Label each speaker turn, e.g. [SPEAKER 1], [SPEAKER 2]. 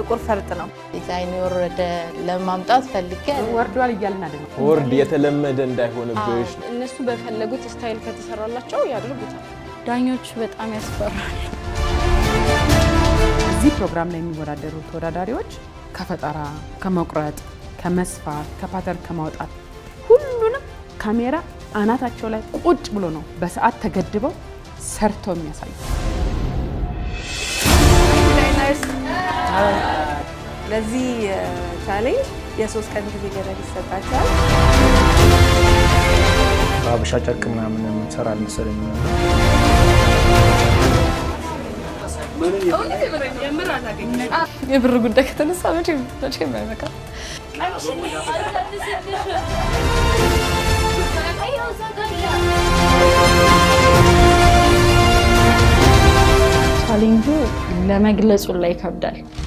[SPEAKER 1] ጥቁር ፈርጥ ነው።
[SPEAKER 2] ዲዛይን የወረደ ለማምጣት ፈልጌ
[SPEAKER 3] ወርዷል እያልን አይደለም።
[SPEAKER 4] ወርድ የተለመደ እንዳይሆንብሽ
[SPEAKER 5] እነሱ በፈለጉት ስታይል ከተሰራላቸው ያደርጉታል።
[SPEAKER 2] ዳኞቹ በጣም ያስፈራል።
[SPEAKER 3] እዚህ ፕሮግራም ላይ የሚወዳደሩ ተወዳዳሪዎች ከፈጠራ፣ ከመቁረጥ፣ ከመስፋት፣ ከፓተርን ከማውጣት ሁሉንም ካሜራ አናታቸው ላይ ቁጭ ብሎ ነው በሰዓት ተገድበው ሰርተው የሚያሳዩ።
[SPEAKER 1] ለዚህ ቻሌንጅ የሶስት ቀን ጊዜ ገደብ ይሰጣቸዋል።
[SPEAKER 6] በሀበሻ ጨርቅ ምናምን የምንሰራ አልመሰለኝ።
[SPEAKER 5] የብር ጉዳይ ከተነሳ መቼም መቼም አይበቃም።
[SPEAKER 2] ቻሌንጁ ለመግለጹ ላይ ይከብዳል።